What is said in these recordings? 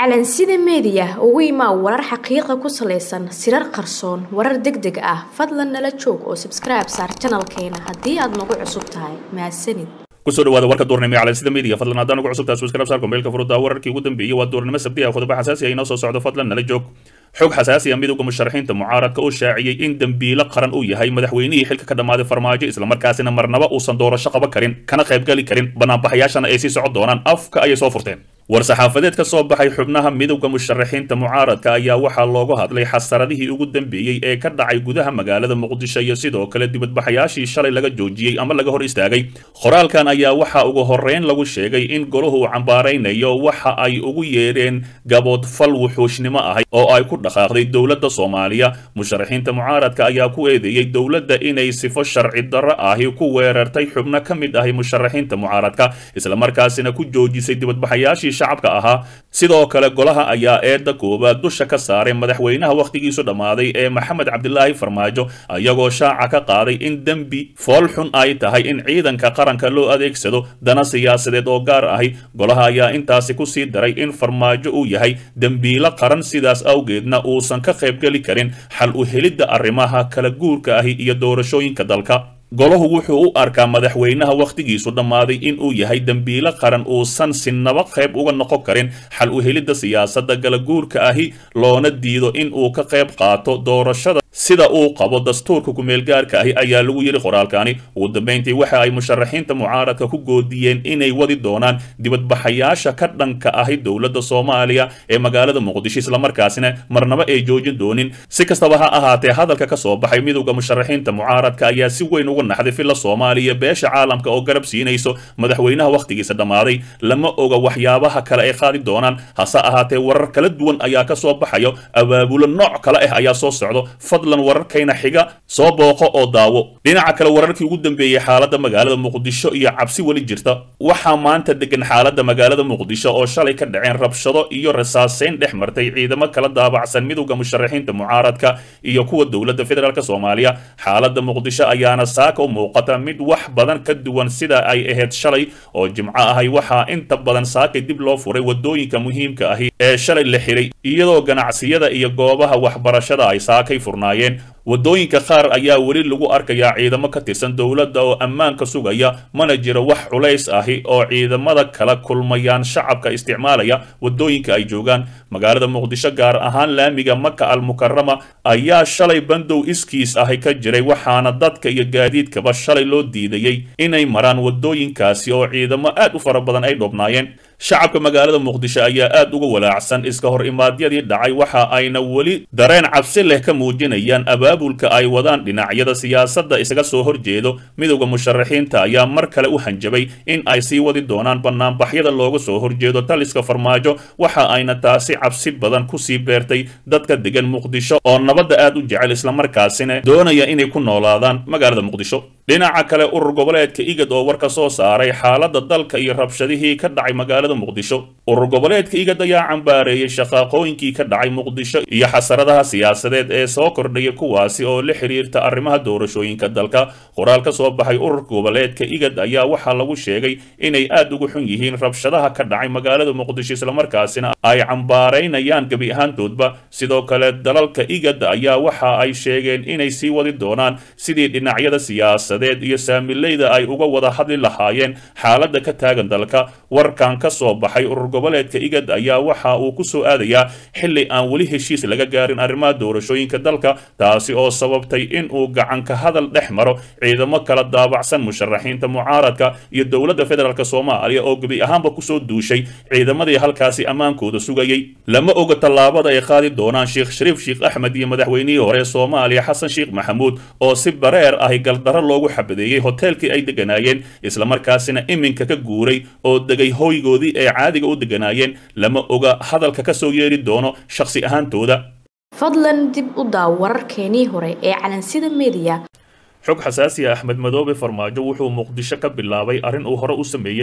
calansida meediya ugu imaa warar xaqiiqa ku salaysan sirar qarsoon warar deg deg ah fadlan nala joog oo sabskribe saar janalkeena haddii aad nagu cusub tahay mahadsanid kusoo dhawaada warka duurnimo ee calansida media fadlan haddaan ugu cusubtahay subscribe saar kombeelka furuda wararkii ugu dambeeyey waa duurnimo sabti ah qodobo xasaasi ah inoo soo socdo fadlan nala joog xog xasaasi ah midowga musharaxiinta mucaaradka oo shaaciyey in dembiilo qaran uu yahay madaxweynihii xilka ka dhammaaday farmaajo islamarkaasina marnaba uusan doorasho qaban karin kana qaybgali karin banaanbaxayaashana ay sii socon doonaan afka ayay soo furteen war-saxaafadeed ka soo baxay xubnaha midowda musharaxiinta mucaaradka ayaa waxaa loogu hadlay xasaradihii ugu dambeeyey ee ka dhacay gudaha magaalada muqdisho iyo sidoo kale dibadbaxayaashii shalay laga joojiyey ama laga hor istaagay qoraalkan ayaa waxaa ugu horreyn lagu sheegay in golahu uu cambaaraynayo waxa ay ugu yeedheen gaboodfal wuxuushnimo ahay oo ay ku dhaqaaqday dowladda soomaaliya musharaxiinta mucaaradka ayaa ku eedeeyey dowladda inay sifo sharci darro ahi ku weerartay xubno ka mid ahi musharaxiinta mucaaradka islamarkaasina ku joojisay dibadbaxayaashii shacabka ahaa sidoo kale golaha ayaa eedda koowaad dusha ka saaray madaxweynaha wakhtigiisu dhammaaday ee maxamed cabdilaahi farmaajo ayagoo shaaca ka qaaday in dembi fool xun ay tahay in ciidanka qaranka loo adeegsado dana siyaasadeed oo gaar ahi golaha ayaa intaasi ku sii daray in farmaajo uu yahay dembiilo qaran sidaas awgeedna uusan ka qaybgeli karin xal u helidda arrimaha kala guurka ahi iyo doorashooyinka dalka golahu wuxuu u arkaa madaxweynaha wakhtigiisu dhammaaday in uu yahay dembiilo qaran uusan sinaba qayb uga noqon karin xal u helidda siyaasadda galaguurka ahi loona diido in uu ka qayb qaato doorashada sida uu qabo dastuurka kumeelgaarka ahi ayaa lagu yidhi qoraalkani ugu dambayntii waxa ay musharaxiinta mucaaradka ku goodiyeen inay wadi doonaan dibadbaxayaasha ka dhanka ahi dowladda soomaaliya ee magaalada muqdisho islamarkaasina marnaba ay joojin doonin si kastaba ha ahaatee hadalka ka soo baxay midowda musharaxiinta mucaaradka ayaa si weyn uga naxday filla soomaaliya beesha caalamka oo garab siinayso madaxweynaha wakhtigiisa dhammaaday lama oga waxyaabaha kale ay qaadi doonaan hase ahaatee warar kala duwan ayaa ka soo baxayo abaabulo nooc kale ah ayaa soo socdo fadlan wararkayna xiga soo booqo oo daawo dhinaca kale wararkii ugu dambeeyey xaaladda magaalada muqdisho iyo cabsi weli jirta waxaa maanta degan xaaladda magaalada muqdisho oo shalay ka dhaceen rabshado iyo rasaaseyn dhex martay ciidamo kala daabacsan midowda musharaxiinta mucaaradka iyo kuwa dowladda federaalk soomaaliya xaaladda muqdisho ayaana saaka u muuqata mid wax badan ka duwan sida ay ahayd shalay oo jimco ahay waxaa inta badan saakay dib loo furay wadooyinka muhiimka ahi ee shalay la xiray iyadoo ganacsiyada iyo goobaha waxbarashada ay saakay furnaayeen waddooyinka qaar ayaa weli lagu arkayaa ciidamo ka tirsan dowladda oo ammaanka sugaya mana jiro wax culays ahi oo ciidamada kala kulmayaan shacabka isticmaalaya waddooyinka ay joogaan magaalada muqdisho gaar ahaan laamiga maka almukarama ayaa shalay bandow iskiis ahi ka jiray waxaana dadka iyo gaadiidkaba shalay loo diidayey inay maraan waddooyinkaasi oo ciidamo aad u fara badan ay dhoobnaayeen shacabka magaalada muqdisho ayaa aad uga walaacsan iska hor imaadyadii dhacay waxa ayna weli dareen cabsi leh ka muujinayaan abaabulka ay wadaan dhinacyada siyaasadda isaga soo horjeedo midowda musharaxiinta ayaa mar kale u hanjabay in ay sii wadi doonaan banaanbaxyada looga soo horjeedo taliska farmaajo waxa ayna taasi cabsi badan kusii beertay dadka degan muqdisho oo nabadda aad u jecel islamarkaasina doonaya inay ku noolaadaan magaalada muqdisho dhinaca kale urur goboleedka igad oo war ka soo saaray xaaladda dalka iyo rabshadihii ka dhacay magaalada muqdisho urur goboleedka igad ayaa cambaareeyey shaqaaqooyinkii ka dhacay muqdisho iyo xasaradaha siyaasadeed ee soo kordhaya kuwaasi oo la xiriirta arrimaha doorashooyinka dalka qoraal ka soo baxay ururka goboleedka igad ayaa waxaa lagu sheegay inay aad ugu xun yihiin rabshadaha ka dhacay magaalada muqdisho islamarkaasina ay cambaaraynayaan gebi ahaantoodba sidoo kale dalalka igad ayaa waxa ay sheegeen inay sii wadi doonaan sidii dhinacyada siyaasadeed iyo saamileyda ay uga wada hadli lahaayeen xaaladda ka taagan dalka warkan ka soo baxay urur goboleedka igad ayaa waxa uu ku soo aadayaa xilli aan weli heshiis laga gaarin arrimaha doorashooyinka dalka taasi oo sababtay in uu gacanka hadal dhex maro ciidamo kala daabacsan musharaxiinta mucaaradka iyo dowladda federaalk soomaaliya oo gebi ahaanba kusoo duushay ciidamadii halkaasi ammaankooda sugayey lama oga tallaabada ay qaadi doonaan sheekh shariif sheekh axmed iyo madaxweynihii hore soomaaliya xasan sheekh maxamuud oo si bareer ahi galdarro loogu xabadeeyey hoteelkii ay deganaayeen islamarkaasina iminka ka guuray oo degay hoygoodii ay caadiga u deganaayeen lama oga hadalka ka soo yeeri doono shakhsi ahaantooda fadlan dib u daaw wararkeenii hore ee calansida meediya xog xasaasi ah axmed madoobe farmaajo wuxuu muqdisho ka bilaabay arrin uu hore u sameeyey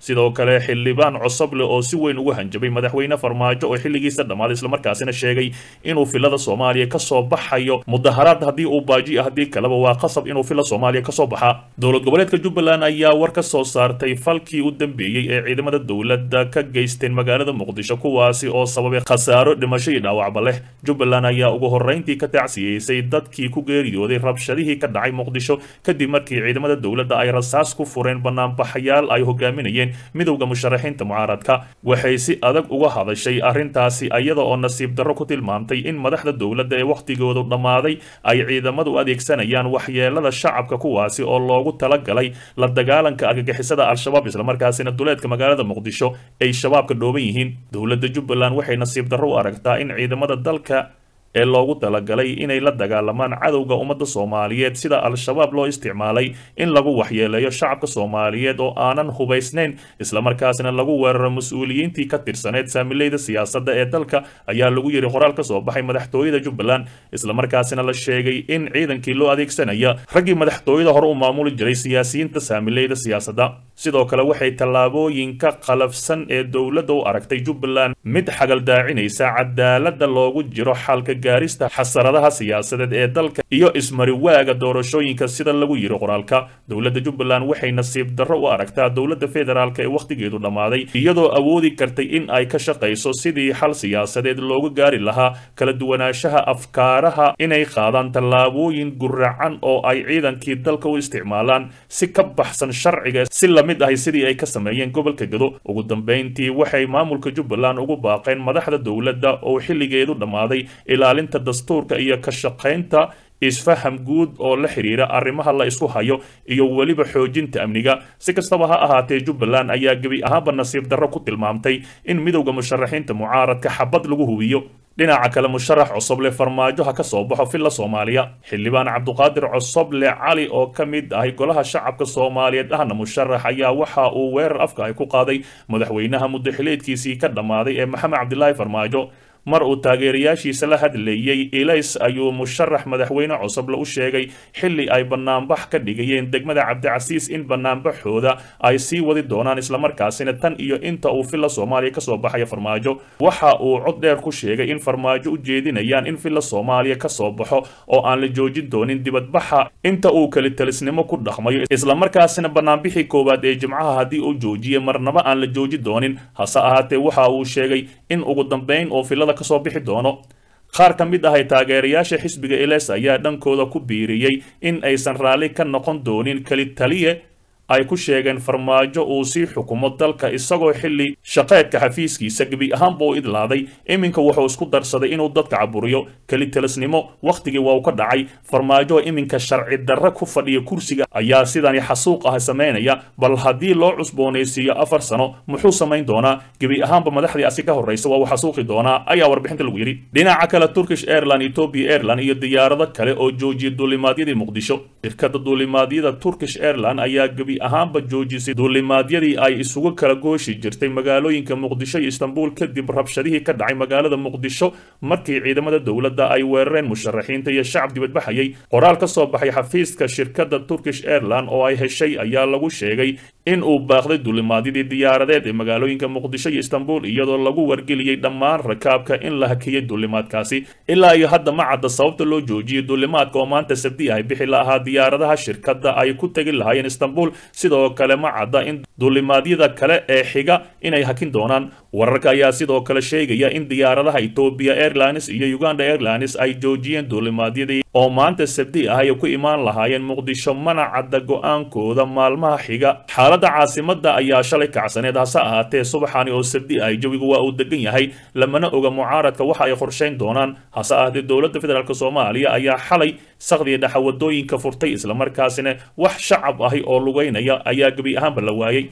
sidoo kale xildhibaan cosoble oo si weyn ugu hanjabay madaxweyne farmaajo oo xilligiisa dhammaaday islamarkaasina sheegay inuu filada soomaaliya kasoo baxayo mudaharaad haddii uu baaji ah haddii kaleba waa qasab inuu fila soomaaliya kasoo baxa dowlad goboleedka jubbaland ayaa war ka soo saartay falkii u dambeeyey ee ciidamada dowladda ka geysteen magaalada muqdisho kuwaasi oo sababay khasaaro dhimasho iyo dhaawacba leh jubbaland ayaa ugu horreyntii ka tacsiyeysay dadkii ku geeriyooday rabshadihii ka dhacay muqdisho kadib markii ciidamada dowladda ay rasaas ku fureen banaanbaxayaal ay hogaaminayeen midowda musharaxiinta mucaaradka waxay si adag uga hadashay arrintaasi iyada oo nasiib darro ku tilmaamtay in madaxda dowladda ee wakhtigoodu dhammaaday ay ciidamadu adeegsanayaan waxyeelada shacabka kuwaasi oo loogu talagalay la dagaalanka argagixisada al-shabaab islamarkaasina duleedka magaalada muqdisho ay shabaabka dhooban yihiin dowladda jubbaland waxay nasiib darro u aragtaa in ciidamada dalka ee loogu talagalay inay la dagaalamaan cadowga ummadda soomaaliyeed sida al-shabaab loo isticmaalay in lagu waxyeeleeyo shacabka soomaaliyeed oo aanan hubaysnayn islamarkaasina lagu weeraro mas-uuliyiintii ka tirsaneed saamileyda siyaasadda ee dalka ayaa lagu yidhi qoraal ka soo baxay madaxtooyada jubbaland islamarkaasina la sheegay in ciidankii loo adeegsanaya raggii madaxtooyada hore u maamuli jiray siyaasiyiinta saamileyda siyaasadda sidoo kale waxay tallaabooyinka qalafsan ee dowladda u aragtay jubbaland mid xagaldaacinaysa cadaaladda loogu jiro xalka gaarista xasaradaha siyaasadeed ee dalka iyo ismariwaaga doorashooyinka sida lagu yiri qoraalka dowladda jubbaland waxay nasiib darro u aragtaa dowladda federaalk ee wakhtigeedu dhammaaday iyadoo awoodi kartay in ay ka shaqayso sidii xal siyaasadeed loogu gaari lahaa kala duwanaanshaha afkaaraha inay qaadaan tallaabooyin guracan oo ay ciidankii dalka u isticmaalaan si ka baxsan sharciga si lamid ahay sidii ay ka sameeyeen gobolka gado ugu dambeyntii waxay maamulka jubbaland ugu baaqeen madaxda dowladda oo xilligeedu dhammaaday ilaalinta dastuurka iyo ka shaqaynta isfaham guud oo la xiriira arrimaha la isku hayo iyo weliba xoojinta amniga si kastaba ha ahaatee jubbaland ayaa gebi ahaanba nasiib darro ku tilmaamtay in midowda musharaxiinta mucaaradka xabad lagu hubiyo dhinaca kale musharax cosoble farmaajo ha ka soo baxo filla soomaaliya xildhibaan cabduqaadir cosoble cali oo ka mid ahay golaha shacabka soomaaliyeed ahna musharax ayaa waxa uu weerar afka ay ku qaaday madaxweynaha muddaxileedkiisii ka dhammaaday ee maxamed cabdilaahi farmaajo mar uu taageerayaashiisa la hadlayey ilays ayuu musharax madaxweyne cosoble u sheegay xilli ay banaanbax ka dhigayeen degmada cabdicasiis in banaanbaxooda ay sii wadi doonaan islamarkaasina tan iyo inta uu filla soomaaliya kasoo baxaya farmaajo waxa uu cod dheer ku sheegay in farmaajo u jeedinayaan in filla soomaaliya kasoo baxo oo aan la joojin doonin dibadbaxa inta uu kelitalisnimo ku dhaqmayo islamarkaasina banaanbixii koowaad ee jimcaha haddii uu joojiye marnaba aan la jooji doonin hase ahaatee waxa uu sheegay in ugu dambeyn oo fillada kasoo bixi doono qaar ka mid ahay taageerayaasha xisbiga eles ayaa dhankooda ku biiriyey in aysan raalli ka noqon doonin keli taliye ay ku sheegeen farmaajo uu sii xukumo dalka isagoo xilli shaqeedka xafiiskiisa gebi ahaanba u idlaaday iminka wuxuu isku darsaday inuu dadka caburiyo kelitelisnimo wakhtigii waa uu ka dhacay farmaajo iminka sharci darre ku fadhiya kursiga ayaa sidani xasuuq ah samaynaya bal haddii loo cusboonaysiiyo afar sano muxuu samayn doonaa gebi ahaanba madaxdii asi ka horraysa waa uu xasuuqi doonaa ayaa warbixinta lagu yidhi dhinaca kale turkish airline ethiopia airline iyo diyaarado kale oo joojiyay duulimaadyadii muqdisho shirkada duulimaadyada turkish airline ayaa gebi ahaanba joojisay duulimaadyadii ay isugu kala gooshi jirtay magaalooyinka muqdisho iyo istanbul kadib rabshadihii ka dhacay magaalada muqdisho markii ciidamada dowladda ay weerareen musharaxiinta iyo shacab dibadbaxayay qoraal ka soo baxay xafiiska shirkadda turkish airline oo ay heshay ayaa lagu sheegay in uu baaqday duulimaadyadii diyaaradeed ee magaalooyinka muqdisho iyo istanbul iyadoo lagu wargeliyey dhammaan rakaabka in la hakiyey duulimaadkaasi ilaa iyo hadda ma cadda sababta loo joojiyey duulimaadka oo maanta sabdi ay bixi lahaa diyaaradaha shirkadda ay ku tegi lahaayeen istanbul sidoo kale ma cadda in duulimaadyada kale ee xiga inay hakin doonaan wararka ayaa sidoo kale sheegaya in diyaaradaha ethiopia airlines iyo uganda airlines ay joojiyeen duulimaadyadii oo maanta sabdi ah ay ku imaan lahaayeen muqdisho mana cadda go-aankooda maalmaha xiga xaaladda caasimada ayaa shalay kacsaneed hase ahaatee subaxani oo sabdi ah jawigu waa uu degan yahay lamana oga mucaaradka waxa ay qorshayn doonaan hase ahaatee dowladda federaalk soomaaliya ayaa xalay sakdiya dhexa wadooyinka furtay islamarkaasina wax shacab ahi oo lugeynaya ayaa gebi ahaanba la waayey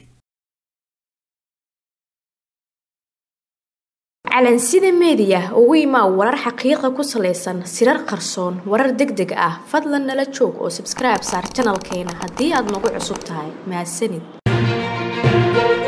calansida meediya ugu imaa warar xaqiiqa ku salaysan sirar qarsoon warar deg deg ah fadlan nala joog oo sabskribe saar janalkeena haddii aad nagu cusub tahay mahadsanid